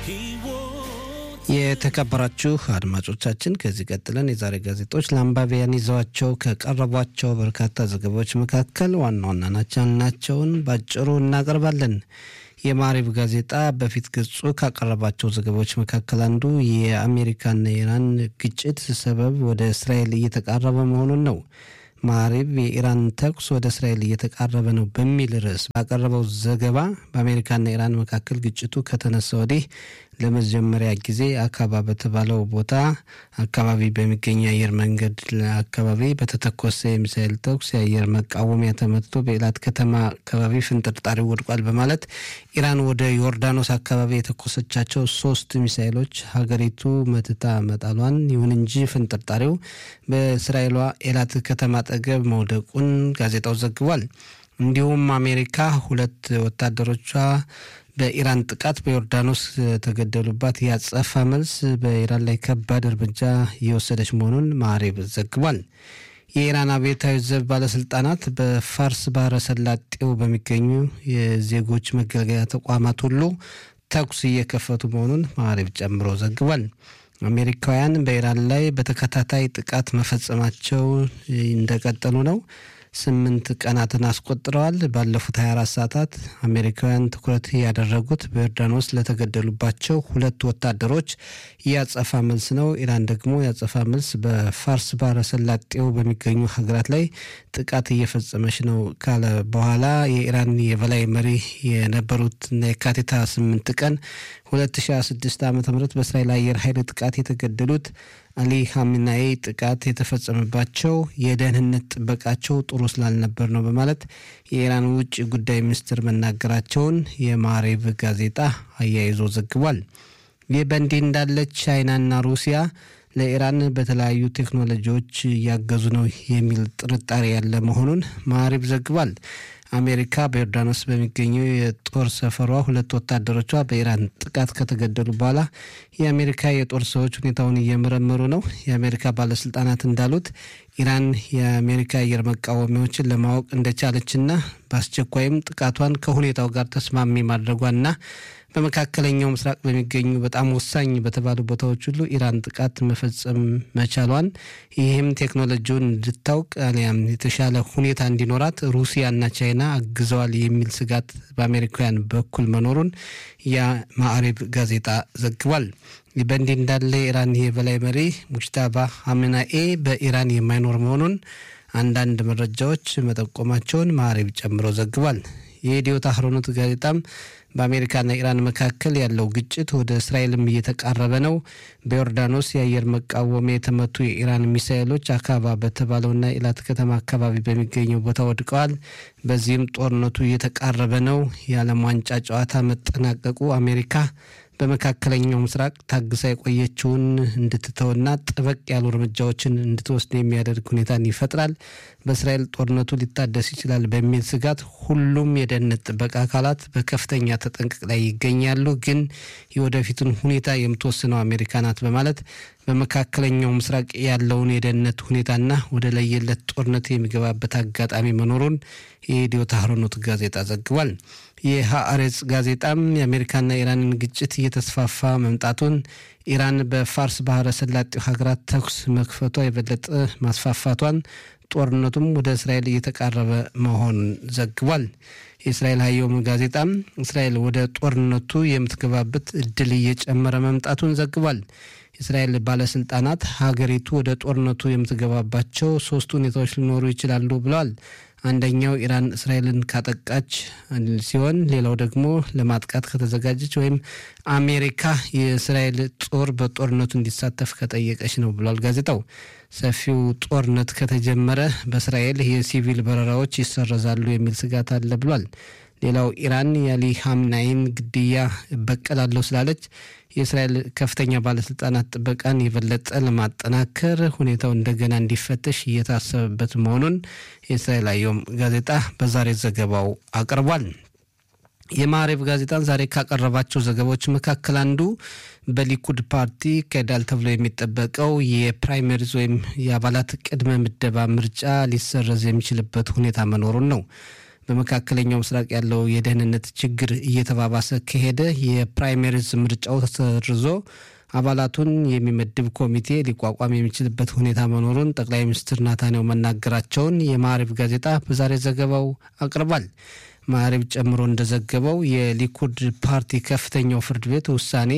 የተከበራችሁ አድማጮቻችን ከዚህ ቀጥለን የዛሬ ጋዜጦች ለአንባቢያን ይዘዋቸው ከቀረቧቸው በርካታ ዘገባዎች መካከል ዋና ዋና ናቸውን ባጭሩ እናቀርባለን። የማሪብ ጋዜጣ በፊት ገጹ ካቀረባቸው ዘገባዎች መካከል አንዱ የአሜሪካና የኢራን ግጭት ሰበብ ወደ እስራኤል እየተቃረበ መሆኑን ነው። ማሪብ የኢራን ተኩስ ወደ እስራኤል እየተቃረበ ነው በሚል ርዕስ ባቀረበው ዘገባ በአሜሪካና ኢራን መካከል ግጭቱ ከተነሳ ወዲህ ለመጀመሪያ ጊዜ አካባ በተባለው ቦታ አካባቢ በሚገኝ የአየር መንገድ አካባቢ በተተኮሰ የሚሳኤል ተኩስ የአየር መቃወሚያ ተመትቶ በኤላት ከተማ አካባቢ ፍንጥርጣሪ ወድቋል በማለት ኢራን ወደ ዮርዳኖስ አካባቢ የተኮሰቻቸው ሶስት ሚሳኤሎች ሀገሪቱ መትታ መጣሏን፣ ይሁን እንጂ ፍንጥርጣሪው በእስራኤሏ ኤላት ከተማ አጠገብ መውደቁን ጋዜጣው ዘግቧል። እንዲሁም አሜሪካ ሁለት ወታደሮቿ በኢራን ጥቃት በዮርዳኖስ ተገደሉባት ያጸፋ መልስ በኢራን ላይ ከባድ እርምጃ እየወሰደች መሆኑን ማዕሬብ ዘግቧል። የኢራን አብዮታዊ ዘብ ባለስልጣናት በፋርስ ባህረ ሰላጤው በሚገኙ የዜጎች መገልገያ ተቋማት ሁሉ ተኩስ እየከፈቱ መሆኑን ማዕሬብ ጨምሮ ዘግቧል። አሜሪካውያን በኢራን ላይ በተከታታይ ጥቃት መፈጸማቸው እንደቀጠሉ ነው። ስምንት ቀናትን አስቆጥረዋል። ባለፉት 24 ሰዓታት አሜሪካውያን ትኩረት ያደረጉት በዮርዳኖስ ለተገደሉባቸው ሁለት ወታደሮች ያጸፋ መልስ ነው። ኢራን ደግሞ ያጸፋ መልስ በፋርስ ባህረ ሰላጤው በሚገኙ ሀገራት ላይ ጥቃት እየፈጸመች ነው ካለ በኋላ የኢራን የበላይ መሪ የነበሩትና የካቲት 8 ቀን 2026 ዓ ም በእስራኤል አየር ኃይል ጥቃት የተገደሉት አሊ ሀሚናይ ጥቃት የተፈጸመባቸው የደህንነት ጥበቃቸው ጥሩ ስላልነበር ነው በማለት የኢራን ውጭ ጉዳይ ሚኒስትር መናገራቸውን የማሬብ ጋዜጣ አያይዞ ዘግቧል። ይህ በእንዲህ እንዳለ ቻይናና ሩሲያ ለኢራን በተለያዩ ቴክኖሎጂዎች እያገዙ ነው የሚል ጥርጣሬ ያለ መሆኑን ማሪብ ዘግቧል። አሜሪካ በዮርዳኖስ በሚገኘው የጦር ሰፈሯ ሁለት ወታደሮቿ በኢራን ጥቃት ከተገደሉ በኋላ የአሜሪካ የጦር ሰዎች ሁኔታውን እየመረመሩ ነው። የአሜሪካ ባለስልጣናት እንዳሉት ኢራን የአሜሪካ አየር መቃወሚያዎችን ለማወቅ እንደቻለችና በአስቸኳይም ጥቃቷን ከሁኔታው ጋር ተስማሚ ማድረጓና በመካከለኛው ምስራቅ በሚገኙ በጣም ወሳኝ በተባሉ ቦታዎች ሁሉ ኢራን ጥቃት መፈጸም መቻሏን ይህም ቴክኖሎጂውን እንድታውቅ አሊያም የተሻለ ሁኔታ እንዲኖራት ሩሲያና ቻይና አግዘዋል የሚል ስጋት በአሜሪካውያን በኩል መኖሩን የማዕሪብ ጋዜጣ ዘግቧል። በእንዲህ እንዳለ የኢራን የበላይ መሪ ሙጅታባ ሀምናኤ በኢራን የማይኖር መሆኑን አንዳንድ መረጃዎች መጠቆማቸውን ማዕሪብ ጨምሮ ዘግቧል። የኢትዮ ታህሮኖት ጋዜጣም በአሜሪካና ኢራን መካከል ያለው ግጭት ወደ እስራኤልም እየተቃረበ ነው። በዮርዳኖስ የአየር መቃወሚያ የተመቱ የኢራን ሚሳኤሎች አካባ በተባለውና ኢላት ከተማ አካባቢ በሚገኘው ቦታ ወድቀዋል። በዚህም ጦርነቱ እየተቃረበ ነው። የዓለም ዋንጫ ጨዋታ መጠናቀቁ አሜሪካ በመካከለኛው ምስራቅ ታግሳ የቆየችውን እንድትተውና ጠበቅ ያሉ እርምጃዎችን እንድትወስድ የሚያደርግ ሁኔታን ይፈጥራል። በእስራኤል ጦርነቱ ሊታደስ ይችላል በሚል ስጋት ሁሉም የደህንነት ጥበቃ አካላት በከፍተኛ ተጠንቀቅ ላይ ይገኛሉ። ግን የወደፊቱን ሁኔታ የምትወስነው አሜሪካ ናት በማለት በመካከለኛው ምስራቅ ያለውን የደህንነት ሁኔታና ወደ ለየለት ጦርነት የሚገባበት አጋጣሚ መኖሩን የኢትዮ ታህሮኖት ጋዜጣ ዘግቧል። የሀአሬጽ ጋዜጣም የአሜሪካና ኢራንን ግጭት እየተስፋፋ መምጣቱን ኢራን በፋርስ ባህረ ሰላጤው ሀገራት ተኩስ መክፈቷ የበለጠ ማስፋፋቷን ጦርነቱም ወደ እስራኤል እየተቃረበ መሆኑን ዘግቧል። የእስራኤል ሀየውም ጋዜጣም እስራኤል ወደ ጦርነቱ የምትገባበት እድል እየጨመረ መምጣቱን ዘግቧል። የእስራኤል ባለስልጣናት ሀገሪቱ ወደ ጦርነቱ የምትገባባቸው ሶስት ሁኔታዎች ሊኖሩ ይችላሉ ብለዋል። አንደኛው ኢራን እስራኤልን ካጠቃች ሲሆን ሌላው ደግሞ ለማጥቃት ከተዘጋጀች ወይም አሜሪካ የእስራኤል ጦር በጦርነቱ እንዲሳተፍ ከጠየቀች ነው ብሏል ጋዜጣው። ሰፊው ጦርነት ከተጀመረ በእስራኤል የሲቪል በረራዎች ይሰረዛሉ የሚል ስጋት አለ ብሏል። ሌላው ኢራን የአሊ ሀምናይን ግድያ እበቀላለሁ ስላለች የእስራኤል ከፍተኛ ባለስልጣናት ጥበቃን የበለጠ ለማጠናከር ሁኔታው እንደገና እንዲፈተሽ እየታሰበበት መሆኑን የእስራኤል አየም ጋዜጣ በዛሬ ዘገባው አቅርቧል። የማዕሬብ ጋዜጣን ዛሬ ካቀረባቸው ዘገባዎች መካከል አንዱ በሊኩድ ፓርቲ ይካሄዳል ተብሎ የሚጠበቀው የፕራይመሪዝ ወይም የአባላት ቅድመ ምደባ ምርጫ ሊሰረዝ የሚችልበት ሁኔታ መኖሩን ነው። በመካከለኛው ምስራቅ ያለው የደህንነት ችግር እየተባባሰ ከሄደ የፕራይመሪዝ ምርጫው ተሰርዞ አባላቱን የሚመድብ ኮሚቴ ሊቋቋም የሚችልበት ሁኔታ መኖሩን ጠቅላይ ሚኒስትር ናታንያሁ መናገራቸውን የማዕሪብ ጋዜጣ በዛሬ ዘገባው አቅርቧል። ማዕሪብ ጨምሮ እንደዘገበው የሊኩድ ፓርቲ ከፍተኛው ፍርድ ቤት ውሳኔ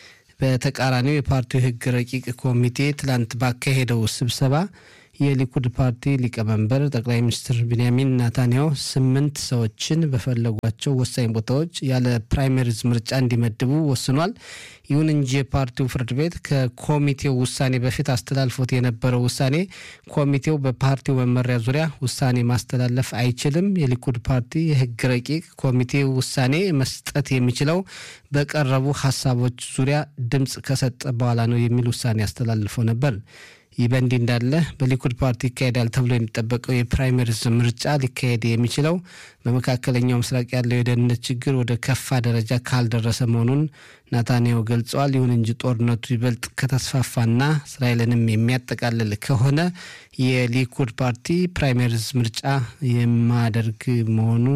በተቃራኒው የፓርቲው ሕግ ረቂቅ ኮሚቴ ትላንት ባካሄደው ስብሰባ የሊኩድ ፓርቲ ሊቀመንበር ጠቅላይ ሚኒስትር ቢንያሚን ናታንያሁ ስምንት ሰዎችን በፈለጓቸው ወሳኝ ቦታዎች ያለ ፕራይመሪዝ ምርጫ እንዲመድቡ ወስኗል። ይሁን እንጂ የፓርቲው ፍርድ ቤት ከኮሚቴው ውሳኔ በፊት አስተላልፎት የነበረው ውሳኔ ኮሚቴው በፓርቲው መመሪያ ዙሪያ ውሳኔ ማስተላለፍ አይችልም፣ የሊኩድ ፓርቲ የህግ ረቂቅ ኮሚቴው ውሳኔ መስጠት የሚችለው በቀረቡ ሀሳቦች ዙሪያ ድምፅ ከሰጠ በኋላ ነው የሚል ውሳኔ አስተላልፎ ነበር። ይህ በእንዲህ እንዳለ በሊኩድ ፓርቲ ይካሄዳል ተብሎ የሚጠበቀው የፕራይመሪዝ ምርጫ ሊካሄድ የሚችለው በመካከለኛው ምስራቅ ያለው የደህንነት ችግር ወደ ከፋ ደረጃ ካልደረሰ መሆኑን ናታንያሁ ገልጸዋል። ይሁን እንጂ ጦርነቱ ይበልጥ ከተስፋፋና እስራኤልንም የሚያጠቃልል ከሆነ የሊኩድ ፓርቲ ፕራይመሪዝ ምርጫ የማያደርግ መሆኑ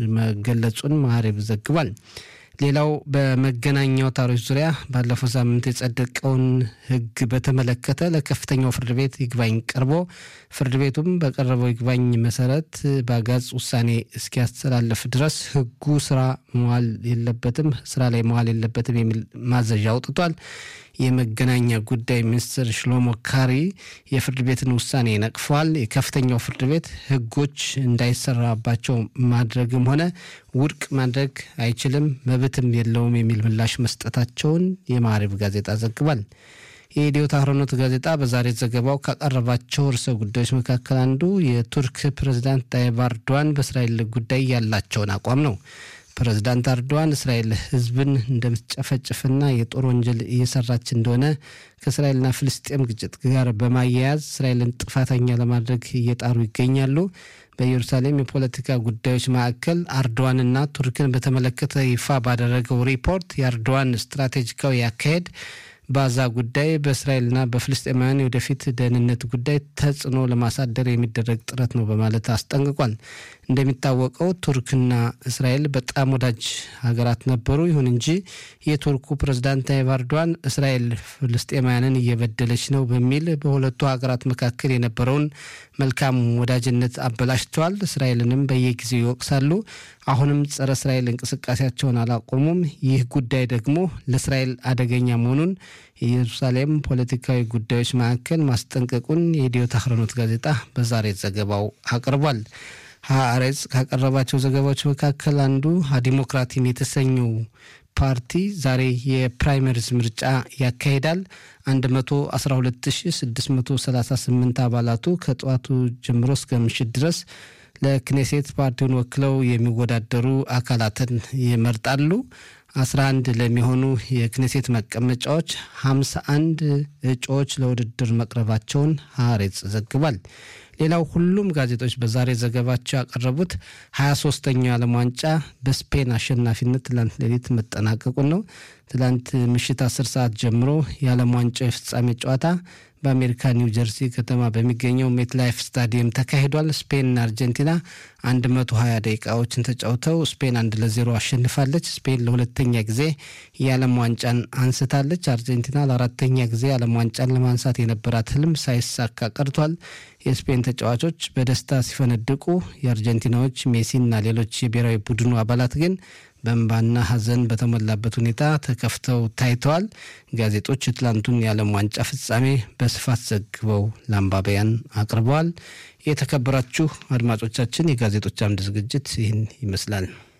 መገለጹን ማዕሬብ ዘግቧል። ሌላው በመገናኛ አውታሮች ዙሪያ ባለፈው ሳምንት የጸደቀውን ሕግ በተመለከተ ለከፍተኛው ፍርድ ቤት ይግባኝ ቀርቦ ፍርድ ቤቱም በቀረበው ይግባኝ መሰረት በአጋጽ ውሳኔ እስኪያስተላልፍ ድረስ ሕጉ ስራ መዋል የለበትም ስራ ላይ መዋል የለበትም የሚል ማዘዣ አውጥቷል። የመገናኛ ጉዳይ ሚኒስትር ሽሎሞ ካሪ የፍርድ ቤትን ውሳኔ ነቅፈዋል። የከፍተኛው ፍርድ ቤት ህጎች እንዳይሰራባቸው ማድረግም ሆነ ውድቅ ማድረግ አይችልም፣ መብትም የለውም የሚል ምላሽ መስጠታቸውን የማዕሪብ ጋዜጣ ዘግቧል። የኢትዮ ታህሮኖት ጋዜጣ በዛሬ ዘገባው ካቀረባቸው ርዕሰ ጉዳዮች መካከል አንዱ የቱርክ ፕሬዝዳንት ታይብ ኤርዶዋን በእስራኤል ጉዳይ ያላቸውን አቋም ነው። ፕሬዝዳንት ኤርዶዋን እስራኤል ህዝብን እንደምትጨፈጭፍና የጦር ወንጀል እየሰራች እንደሆነ ከእስራኤልና ፍልስጤም ግጭት ጋር በማያያዝ እስራኤልን ጥፋተኛ ለማድረግ እየጣሩ ይገኛሉ። በኢየሩሳሌም የፖለቲካ ጉዳዮች ማዕከል አርዶዋንና ቱርክን በተመለከተ ይፋ ባደረገው ሪፖርት የአርዶዋን ስትራቴጂካዊ አካሄድ በዛ ጉዳይ በእስራኤልና በፍልስጤማውያን የወደፊት ደህንነት ጉዳይ ተጽዕኖ ለማሳደር የሚደረግ ጥረት ነው በማለት አስጠንቅቋል። እንደሚታወቀው ቱርክና እስራኤል በጣም ወዳጅ ሀገራት ነበሩ። ይሁን እንጂ የቱርኩ ፕሬዝዳንት ታይብ ኤርዶዋን እስራኤል ፍልስጤማውያንን እየበደለች ነው በሚል በሁለቱ ሀገራት መካከል የነበረውን መልካም ወዳጅነት አበላሽተዋል። እስራኤልንም በየጊዜው ይወቅሳሉ። አሁንም ጸረ እስራኤል እንቅስቃሴያቸውን አላቆሙም። ይህ ጉዳይ ደግሞ ለእስራኤል አደገኛ መሆኑን የኢየሩሳሌም ፖለቲካዊ ጉዳዮች ማዕከል ማስጠንቀቁን የኢትዮ ታህሮኖት ጋዜጣ በዛሬ ዘገባው አቅርቧል። ሀአሬጽ ካቀረባቸው ዘገባዎች መካከል አንዱ ዲሞክራቲም የተሰኘው ፓርቲ ዛሬ የፕራይመሪዝ ምርጫ ያካሂዳል። 112638 አባላቱ ከጠዋቱ ጀምሮ እስከ ምሽት ድረስ ለክኔሴት ፓርቲውን ወክለው የሚወዳደሩ አካላትን ይመርጣሉ። 11 ለሚሆኑ የክኔሴት መቀመጫዎች 51 እጩዎች ለውድድር መቅረባቸውን ሀሬጽ ዘግቧል። ሌላው ሁሉም ጋዜጦች በዛሬ ዘገባቸው ያቀረቡት 23ተኛው የዓለም ዋንጫ በስፔን አሸናፊነት ትላንት ሌሊት መጠናቀቁን ነው። ትላንት ምሽት 10 ሰዓት ጀምሮ የዓለም ዋንጫ የፍጻሜ ጨዋታ በአሜሪካ ኒው ጀርሲ ከተማ በሚገኘው ሜትላይፍ ስታዲየም ተካሂዷል። ስፔንና አርጀንቲና 120 ደቂቃዎችን ተጫውተው ስፔን አንድ ለዜሮ አሸንፋለች። ስፔን ለሁለተኛ ጊዜ የዓለም ዋንጫን አንስታለች። አርጀንቲና ለአራተኛ ጊዜ የዓለም ዋንጫን ለማንሳት የነበራት ህልም ሳይሳካ ቀርቷል። የስፔን ተጫዋቾች በደስታ ሲፈነድቁ፣ የአርጀንቲናዎች ሜሲና ሌሎች የብሔራዊ ቡድኑ አባላት ግን በእንባና ሐዘን በተሞላበት ሁኔታ ተከፍተው ታይተዋል። ጋዜጦች የትላንቱን የዓለም ዋንጫ ፍጻሜ በስፋት ዘግበው ለአንባቢያን አቅርበዋል። የተከበራችሁ አድማጮቻችን የጋዜጦች አምድ ዝግጅት ይህን ይመስላል።